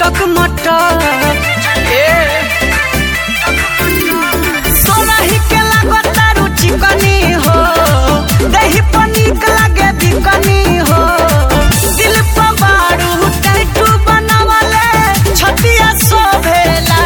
चटक मटर ए सोलही के लागता रुचि कनी हो दही पनीक लागे बिकनी हो दिल पर बारू टैटू बनावले छतिया शोभेला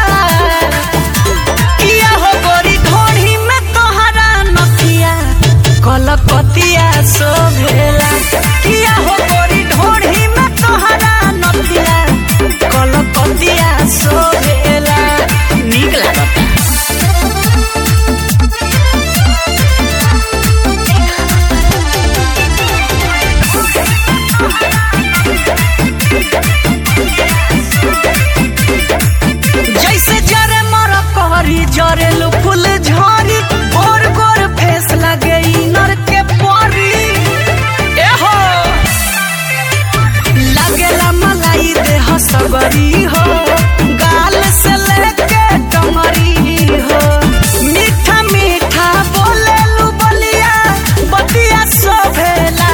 किया हो गोरी ढोढ़ी में तोहरा नथिया कलकतिया शोभेला किया हो गोरी ढोढ़ी में तोहरा नथिया कलकतिया शोभेला नीक लागता जैसे जरे मर कहरी जरेलू फूल झरी गोर गोर फेस लगे इनर के परी एहो लगेला मलाई देह सबरी हो गाल से लेके टंगरी हो मीठा मीठा बोलेलू बलिया बतिया शोभेला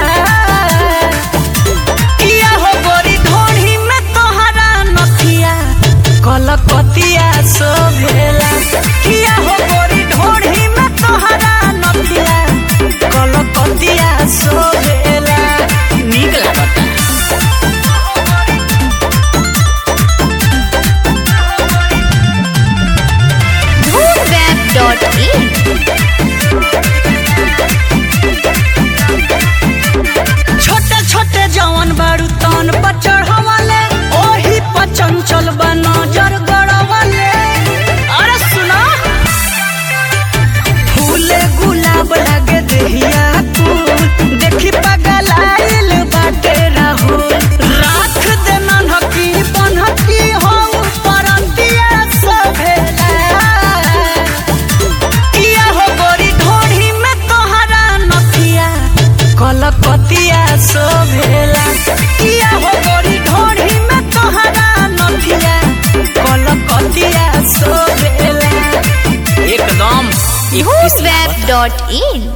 किया हो गोरी ढोढ़ी में तोहरा नथिया कलकतिया शोभेला किया हो गोरी ढोढ़ी में तोहरा नथिया कलकतिया शोभेला नीक लागता Moonweb.in छोटे छोटे जवन बारू तन पर चढ़वले ओही पर चंचल बा नजर गड़वले अरे सुना फूले गुलाब लागे देहिया कुल देखी पगलाइल बाटे राहुल राख दे नन्हकी बनहकी हो परंतिया सभेला किया हो गोरी ढोढ़ी में तोहरा नथिया कलकतिया शोभेला किया हो गोरी ढोढ़ी में तोहरा नथिया कलकतिया शोभेला एकदम Moonweb.in